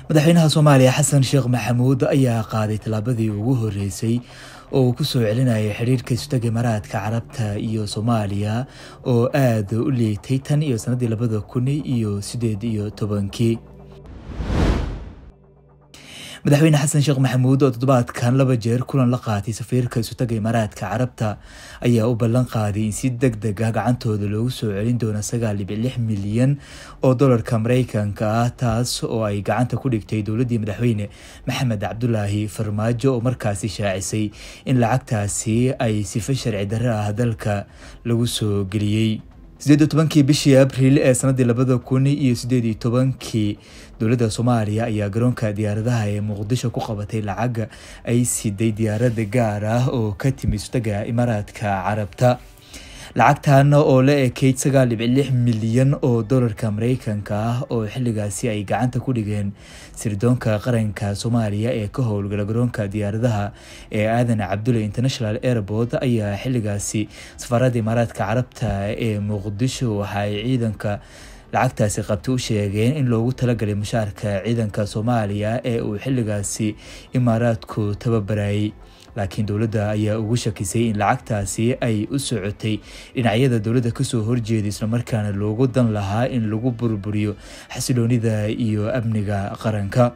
madaxweynaha soomaaliya xasan sheekh maxamuud ayaa qaaday tallaabadii ugu horeysay oo uu kusoo celinayay xidhiirka isutaga imaaraadka carabta iyo soomaaliya oo aada u liitay tan iyo sanadii labada kun iyo sideed iyo tobankii madaxweyne xasan sheekh maxamuud oo toddobaadkan laba jeer kulan la qaatay safiirka isutaga imaaraadka carabta ayaa u ballan qaaday in si deg deg ah gacantooda loogu soo celin doono sagaal dhibic lix milyan oo dolarka mareykanka ah taas oo ay gacanta ku dhigtay dowladdii madaxweyne maxamed cabdulaahi farmaajo oo markaasi shaacisay in lacagtaasi ay sifa sharci darre ah dalka lagu soo geliyey sideed iyo tobankii bishii abril ee sanadii labada kun iyo sideed iyo tobankii dowladda soomaaliya ayaa garoonka diyaaradaha ee muqdisho ku qabatay lacaga ay siday diyaarada gaar ah oo ka timi sutaga imaaraadka carabta lacagtan oo la ekeyd sagaal dhibic lix milyan oo dolarka mareykanka ah oo xilligaasi ay gacanta ku dhigeen sirdoonka qaranka soomaaliya ee ka howlgala garoonka diyaaradaha ee aadan cabdulle international airport ayaa xilligaasi safaaradda imaaraadka carabta ee muqdisho waxa ay ciidanka lacagtaasi qabta u sheegeen in loogu talagalay mushaarka ciidanka soomaaliya ee uu xilligaasi imaaraadku tababarayay laakiin dowladda ayaa ugu shakisay in lacagtaasi ay u socotay dhinacyada dowladda kasoo horjeeda islamarkaana loogu dan lahaa in lagu burburiyo xasiloonida iyo amniga qaranka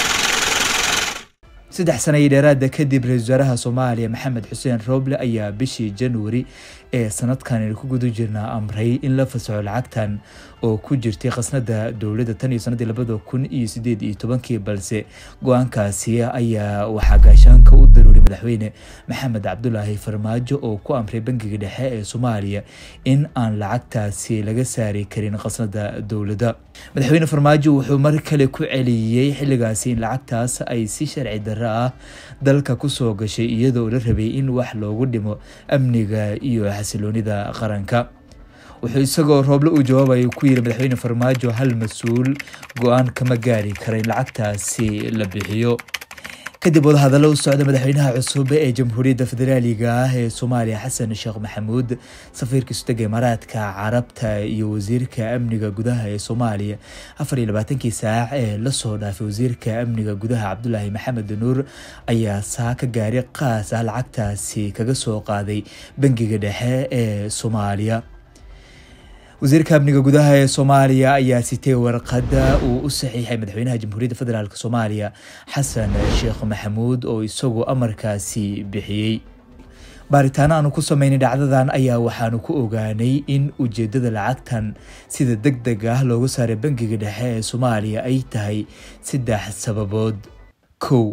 saddex sana iyo dheeraada kadib ra-isul wasaaraha soomaaliya maxamed xuseen roble ayaa bishii januari ee sanadkan ku guda jirnaa amray in la fasaxo lacagtan oo ku jirtay khasnada dowladda tan iyo sanadii labada kun iyo sideed iyo tobankii balse go-aankaasi ayaa waxaa gaashaanka u daruuray madaxweyne maxamed cabdulaahi farmaajo oo ku amray bangiga dhexe ee soomaaliya in aan lacagtaasi laga saari karin khasnada dowladda madaxweyne farmaajo wuxuu mar kale ku celiyey xilligaasi in lacagtaas ay si sharci darre ah dalka kusoo gashay iyadoo la rabay in wax loogu dhimo amniga iyo xasiloonida qaranka wuxuu isagoo rooble uu jawaabayo ku yiri madaxweyne farmaajo hal mas-uul go-aan kama gaari kara in lacagtaasi la bixiyo kadib wadahadallo u socda madaxweynaha cusub ee jamhuuriyadda federaaliga ah ee soomaaliya xasan sheekh maxamuud safiirka isutaga imaaraadka carabta iyo wasiirka amniga gudaha ee soomaaliya afar iyo labaatankii saac ee lasoo dhaafay wasiirka amniga gudaha cabdulaahi maxamed nuur ayaa saaka gaari qaas ah lacagtaasi kaga soo qaaday bangiga dhexe ee soomaaliya wasiirka amniga gudaha ee soomaaliya ayaa sitay warqada uu u saxiixay madaxweynaha jamhuuriyadda federaalk soomaaliya xasan sheekh maxamuud oo isagu amarkaasi bixiyey baaritaano aanu ku sameynay dhacdadan ayaa waxaanu ku ogaanay in ujeedada lacagtan sida deg deg ah looga saaray bangiga dhexe ee soomaaliya ay tahay saddex sababood kow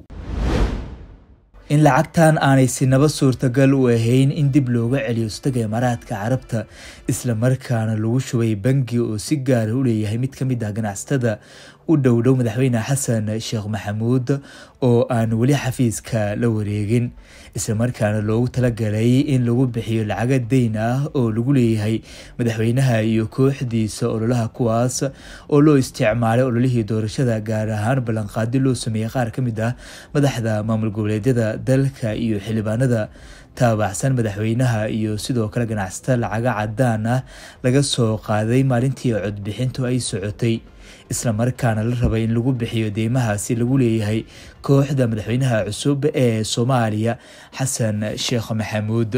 in lacagtan aanay sinaba suurtagal u ahayn in dib looga celiyo istaga imaaraadka carabta islamarkaana lagu shubay bangi oo si gaara u leeyahay mid ka mid ah ganacsatada u dhowdhow madaxweyne xasan sheekh maxamuud oo aan weli xafiiska la wareegin islamarkaana loogu talagalay in lagu bixiyo lacaga deyn ah oo lagu leeyahay madaxweynaha iyo kooxdiisa ololaha kuwaas oo loo isticmaalay ololihii doorashada gaar ahaan ballanqaadi loo sameeyey qaar ka mid ah madaxda maamul goboleedyada dalka iyo xildhibaanada taabacsan madaxweynaha iyo sidoo kale ganacsato lacaga cadaan ah laga soo qaaday maalintii codbixintu ay socotay islamarkaana la rabay in lagu bixiyo deymahaasi lagu leeyahay kooxda madaxweynaha cusub ee soomaaliya xasan sheekh maxamuud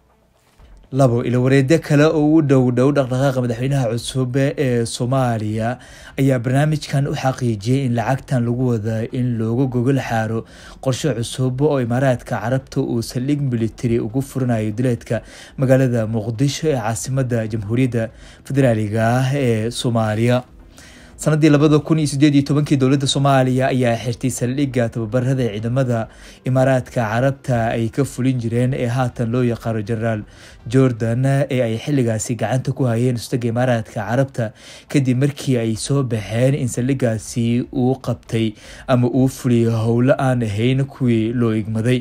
labo ilawareedyo kale oo u dhow dhow dhaqdhaqaaqa madaxweynaha cusub ee soomaaliya ayaa barnaamijkan u xaqiijiyey in lacagtan lagu wada in looga gogol xaaro qorshe cusub oo imaaraadka carabta uu saldhig military ugu furanayo dileedka magaalada muqdisho ee caasimada jamhuuriyadda federaaliga ah ee soomaaliya sanadii labada kun iyo sideed iyo tobankii dowladda soomaaliya ayaa xirtay saldhigga tababarada ciidamada imaaraadka carabta ay ka fulin jireen ee haatan loo yaqaano generaal jordan ee ay xilligaasi gacanta ku hayeen ustaga imaaraadka carabta kadib markii ay soo baxeen in saldhiggaasi uu qabtay ama uu fuliyay howlo aan ahayn kuwii loo igmaday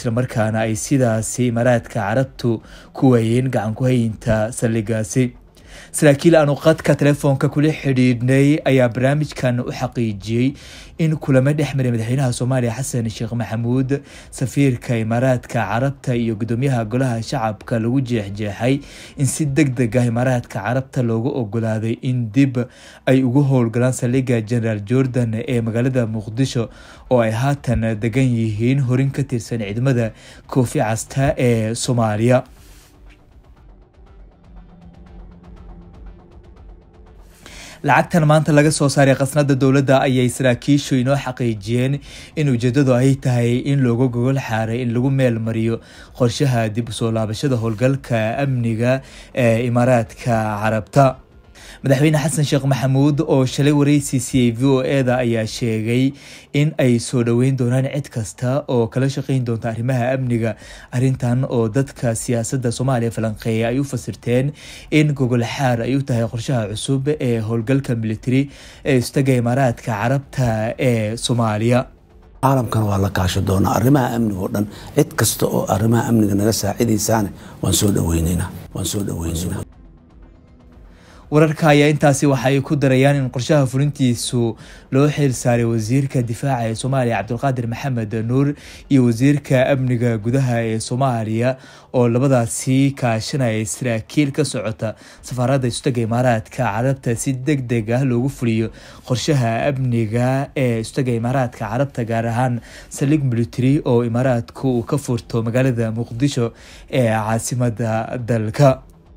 islamarkaana ay sidaasi imaaraadka carabtu ku waayeen gacan ku hayinta saldhiggaasi saraakiil aanu qadka telefoonka kula xidhiidhnay ayaa barnaamijkan u xaqiijiyey in kulamo dhex maray madaxweynaha soomaaliya xasan sheekh maxamuud safiirka imaaraadka carabta iyo gudoomiyaha golaha shacabka lagu jeexjeexay in si deg deg ah imaaraadka carabta loogu ogolaaday in dib ay ugu howlgalaan saldhigga generaal jordan ee magaalada muqdisho oo ay haatan degan yihiin horin ka tirsan ciidamada koofi casta ee soomaaliya lacagtan maanta laga soo saaray khasnada dowladda ayay saraakiishu inoo xaqiijiyeen in ujeedadu ay tahay in looga gogol xaaray in lagu meel mariyo qorshaha dib usoo laabashada howlgalka amniga ee imaaraadka carabta madaxweyne xasan sheekh maxamuud oo shalay wareysi siiyey v o eda ayaa sheegay in ay soo dhoweyn doonaan cid kasta oo kala shaqeyn doonta arrimaha amniga arrintan oo dadka siyaasadda soomaaliya falanqeeya ay u fasirteen in gogol xaar ay u tahay qorshaha cusub ee howlgalka military ee istaga imaaraadka carabta ee soomaaliya caalamkana waa la kaasho doonaa arrimaha amniga oo dhan cid kasta oo arrimaha amniga naga saacidaysaane waan soo dhaweynayna waan soo dhaweynayna wararka ayaa intaasi waxay ku darayaan in qorshaha fulintiisu loo xil saaray wasiirka difaaca ee soomaaliya cabdulqaadir maxamed nuur iyo wasiirka amniga gudaha ee soomaaliya oo labadaasi kaashanaya saraakiil ka socota safaaradda istaga imaaraadka carabta si deg deg ah loogu fuliyo qorshaha amniga ee istaga imaaraadka carabta gaar ahaan saldhig military oo imaaraadku uu ka furto magaalada muqdisho ee caasimada dalka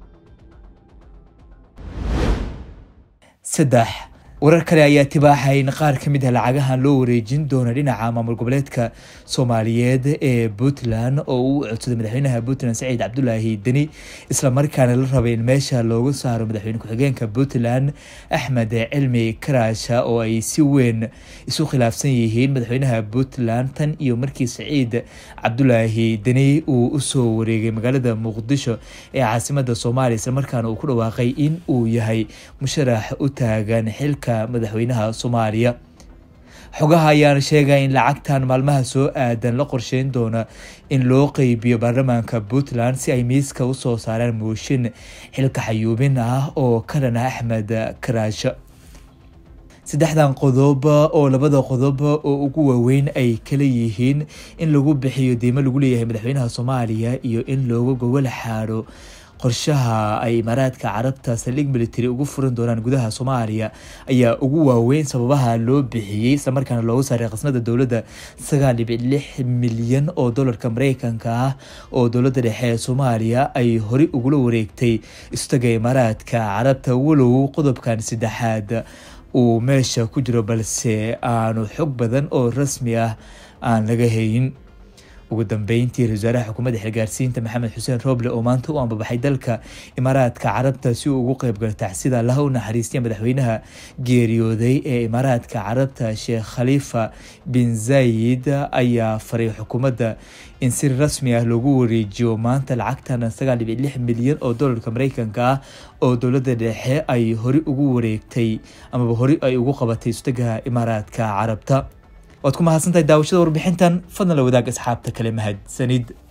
saddex warar kale ayaa tibaaxay in qaar ka mid ah lacagahan loo wareejin doono dhinaca maamul goboleedka soomaaliyeed ee puntland oo uu codsaday madaxweynaha puntland saciid cabdulaahi deni islamarkaana la rabay in meesha loogu saaro madaxweyne ku-xigeenka puntland axmed cilmi karaasha oo ay si weyn isu khilaafsan yihiin madaxweynaha puntland tan iyo markii saciid cabdulaahi deni uu usoo wareegay magaalada muqdisho ee caasimada soomaaliya islamarkaana uu ku dhawaaqay in uu yahay musharax u taagan xilka madaxweynaha soomaaliya xogaha ayaana sheegaya in lacagtan maalmaha soo aadan la qorsheyn doona in loo qeybiyo baarlamaanka puntland si ay miiska usoo saaraan mooshin xilka xayuubin ah oo ka dhana axmed karaasho saddexdan qodob oo labada qodob oo ugu waaweyn ay kala yihiin in lagu bixiyo deymo lagu leeyahay madaxweynaha soomaaliya iyo in looga gogol xaadho qorshaha ay imaaraadka carabta saldhig military ugu furan doonaan gudaha soomaaliya ayaa ugu waaweyn sababaha loo bixiyey islamarkaana loogu saaray khasnada dowladda sagaal dhibic lix milyan oo dolarka mareykanka ah oo dowladda dhexe ee soomaaliya ay horey ugula wareegtay istaga imaaraadka carabta walow qodobkan saddexaad uu meesha ku jiro balse aanu xog badan oo rasmi ah aan laga hayn ugu dambeyntii ra-isul wasaaraha xukuumadda xilgaarsiinta maxamed xuseen roble oo maanta u ambabaxay dalka imaaraadka carabta si uu ugu qeybgalo tacsida laha u naxariistay madaxweynaha geeriyooday ee imaaraadka carabta sheekh khaliifa bin zayid ayaa faray xukuumadda in si rasmi ah loogu wareejiyo maanta lacagtan sagaal dhibic lix milyan oo dolarka mareykanka ah oo dowladda dhexe ay hore ugu wareegtay amaba hore ay ugu qabatay istaga imaaraadka carabta waad ku mahadsantahay daawashada warbixintan fadlan la wadaag asxaabta kale mahadsanid